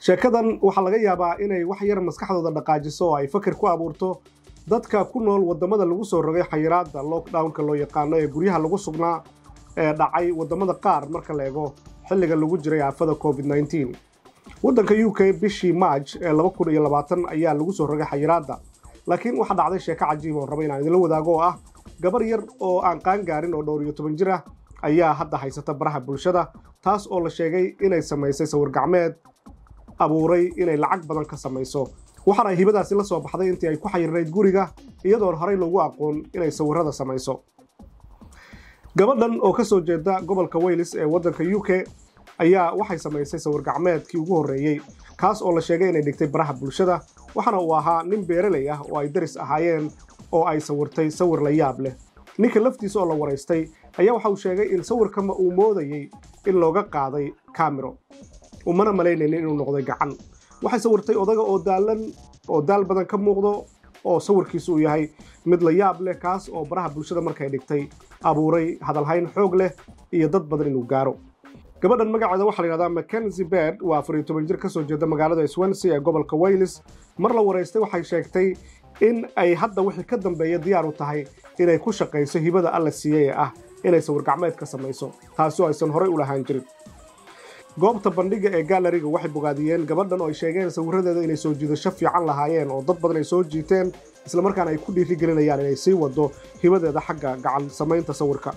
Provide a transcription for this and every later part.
sheekadan waxaa laga yaabaa inay wax yar maskaxdooda dhaqaajiso oo ay fakir ku abuurto dadka ku nool waddamada lagu soo rogay xayiraadda lockdownka loo yaqaano ee guryaha lagu sugnaa ee dhacay waddamada qaar marka la eego xilliga lagu jiray aafada covid nneteen waddanka u k bishii march ee laba kun iyo labaatan ayaa lagu soo rogay xayiraadda laakiin waxaa dhacday sheeko cajiib oo raba inaan idinla wadaago oo ah gabar yar oo aan qaan gaarin oo dhowr iyo toban jir ah ayaa hadda haysata baraha bulshada taas oo la sheegay inay samaysay sawir gacmeed abuuray inay lacag badan ka samayso waxaana hibadaasi la soo baxday intii ay ku xayirnayd guriga iyadoon horey loogu aqoon inay sawirrada samayso gabadhan oo ka soo jeeda gobolka wales ee waddanka u k ayaa waxay samaysay sawir gacmeedkii ugu horreeyey kaas oo la sheegay inay dhigtay baraha bulshada waxaana uu ahaa nin beeraley ah oo ay daris ahaayeen oo ay sawirtay sawir la yaab leh ninka laftiisa oo la waraystay ayaa waxa uu sheegay in sawirkama uu moodayey in looga qaaday kaamiro umana malaynaynin inuu noqday gacan waxay sawirtay odaga oo daalan oo daal badan ka muuqdo oo sawirkiisu uu yahay mid la yaab leh kaas oo baraha bulshada markay dhigtay abuuray hadalhayn xoog leh iyo dad badan inuu gaaro gabadhan magaceeda waxaa la yidhahdaa mackenzie bed waa afar iyo toban jir ka soo jeeda magaalada swansea ee gobolka wales mar la waraystay waxay sheegtay in ay hadda wixii ka dambeeya diyaar u tahay inay ku shaqayso hibada alla siiyey ee ah inay sawir gacmeed ka samayso taasi oo aysan horey u lahaan jirin goobta bandhiga ee gaalariga waxay bogaadiyeen gabadhan oo ay sheegeen sawirradeeda inay soo jiidasho fiican lahaayeen oo dad badan ay soo jiiteen islamarkaana ay ku dhiirigelinayaan inay sii wado hibadeeda xagga gacan samaynta sawirka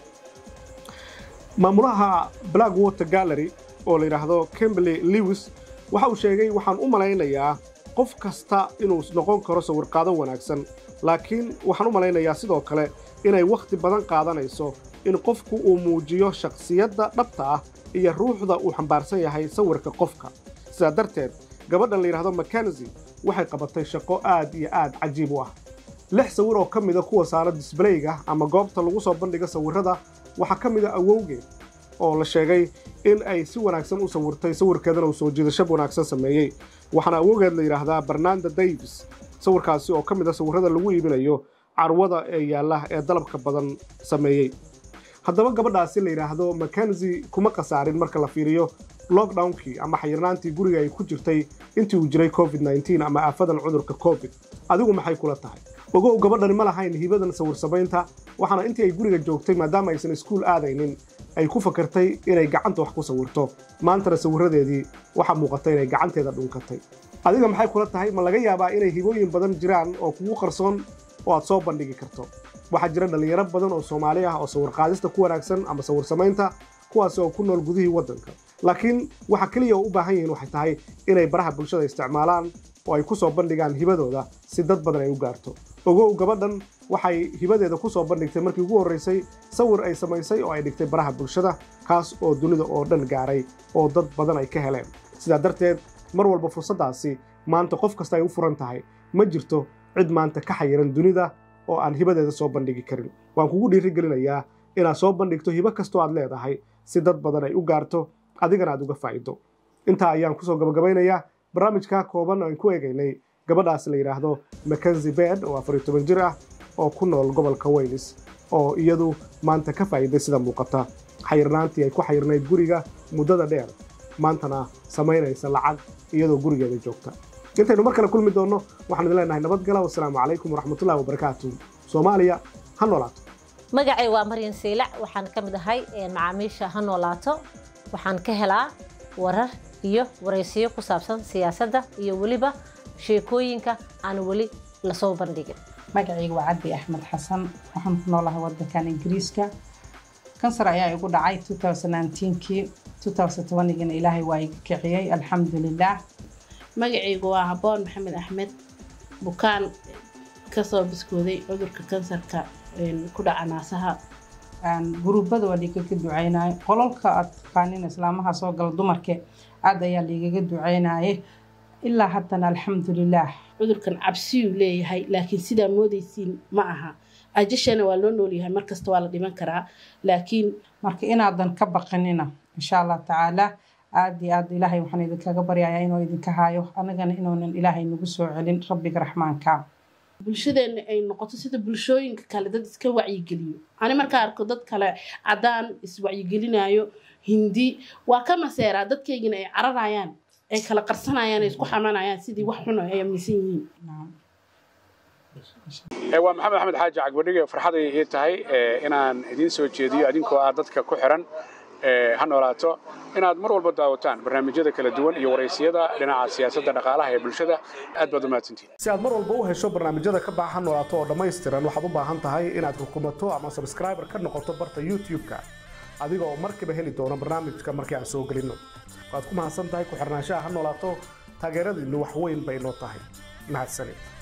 maamulaha black water gallery oo la yidhaahdo kimberley lewis waxa uu sheegay waxaan u malaynayaa qof kasta inuu noqon karo sawirqaado wanaagsan laakiin waxaan u malaynayaa sidoo kale inay wakhti badan qaadanayso in qofku uu muujiyo shakhsiyadda dhabta ah iyo ruuxda uu xambaarsan yahay sawirka qofka sidaa darteed gabadhan la yidhahdo mackenzie waxay qabatay shaqo aad iyo aad cajiib u ah lix sawir oo ka mida kuwa saara disbalayga ama goobta lagu soo bandhiga sawirrada waxaa ka mida awowgeed oo la sheegay in ay si wanaagsan u sawirtay sawirkeedana uu soo jiidasho wanaagsan sameeyey waxaana awowgeed la yidhaahdaa bernanda davis sawirkaasi oo ka mid a sawirrada lagu iibinayo carwada ee yaalla ee dalabka badan sameeyey haddaba gabadhaasi la yidhaahdo mackenzie kuma khasaarin marka la fiiriyo lockdownkii ama xayirnaantii guriga ay ku jirtay intii uu jiray covid nneteen ama aafadan cudurka covid adigu maxay kula tahay ogow gabadhani ma lahayn hibadan sawir samaynta waxaana intii ay guriga joogtay maadaama aysan iskuul aadaynin ay ku fakartay inay gacanta wax ku sawirto maantana sawirradeedii waxaa muuqata inay gacanteeda dhunkatay adiga maxay kula tahay ma laga yaabaa inay hibooyin badan jiraan oo kugu qarsoon oo aad soo bandhigi karto waxaa jira dhallinyaro badan oo soomaali ah oo sawir qaadista ku wanaagsan ama sawir samaynta kuwaas oo ku nool gudihii waddanka laakiin waxa keliya oo u baahan yihiin waxay tahay inay baraha bulshada isticmaalaan oo ay ku soo bandhigaan hibadooda si dad badan ay u gaarto ogow gabadhan waxay hibadeeda ku soo bandhigtay markii ugu horraysay sawir ay samaysay oo ay dhigtay baraha bulshada kaas oo dunida oo dhan gaaray oo dad badan ay ka heleen sidaa darteed mar walba fursaddaasi maanta qof kasta ay u furan tahay ma jirto cid maanta ka xayiran dunida oo aan hibadeeda soo bandhigi karin waan kugu dhiirigelinayaa inaad soo bandhigto hibo kastoo aad leedahay si dad badan ay u gaarto adigana aad uga faa'ido intaa ayaan kusoo gabagabaynayaa barnaamijka kooban aan ku eegaynay gabadhaas la yidhaahdo mackenzie bed oo afar iyo toban jir ah oo ku nool gobolka wales oo iyadu maanta ka faa'iiday sida muuqata xayirnaantii ay ku xayirnayd guriga muddada dheer maantana samaynaysa lacag iyadoo gurigeeda joogta intaynu mar kale kulmi doonno waxaan idin leenahay nabadgala wasalaamu calaykum waraxmatullahi wabarakaatu soomaaliya ha noolaato magacay waa maryan siilac waxaan ka mid ahay macaamiisha ha noolaato waxaan ka helaa warar iyo waraysiyo ku saabsan siyaasadda iyo weliba sheekooyinka aan weli lasoo bandhigin magacayga waa cabdi axmed xasan waxaan ku noolahay wadankan ingiriiska kansar ayaa igu dhacay kii gina ilaahay waa iga kiciyey alxamdulilaah magacaygu waa haboon maxamed axmed bukaan kasoo biskooday cudurka kansarka ku dhaca naasaha guruubada waa liigaga duceynaye qololka aad taqaanin islaamaha soo gala dumarke aad ayaa liigaga duceynaye ilaa haddana alxamdulilaah cudurkan cabsiyuu leeyahay laakiin sidaa moodaysiin ma aha ajashana waa loo noolyahay markasta waa la dhiman karaa laakiin marka inaadan ka baqanina insha allah tacaala aad iyo aad ilaahay waxaan idinkaga baryayaa inuu idinka haayo anagana inuunan ilaahay nagu soo celin rabbiga raxmaanka bulshadeena ay noqoto sida bulshooyinka kale dad iska wacyigeliyo ani markaa arko dad kale cadaan iswacyigelinayo hindi waa ka maseeraa dadkaygina ay cararayaan ay kala qarsanayaan ay isku xamanayaan sidii wax xun oo ay aaminsan yihiin Naam. waa maxamed axmed xaaji cagbadhige farxaday ii tahay inaan idiin soo jeediyo adinkoo ah dadka ku xiran ha noolaato inaad mar walba daawataan barnaamijyada kala duwan iyo waraysiyada dhinaca siyaasadda dhaqaalaha ee bulshada aad baad u mahadsantihin si aad mar walba u hesho barnaamijyada ka baxa ha noolaato oo dhammaystiran waxaad u baahan tahay inaad rukumato ama subscriber ka noqoto barta youtube-ka adiga oo markiiba heli doono barnaamijka markii aan soo gelinno waad ku mahadsan tahay ku xirnaanshaha ha noolaato taageeradiinnu wax weyn bay noo tahay mahadsanid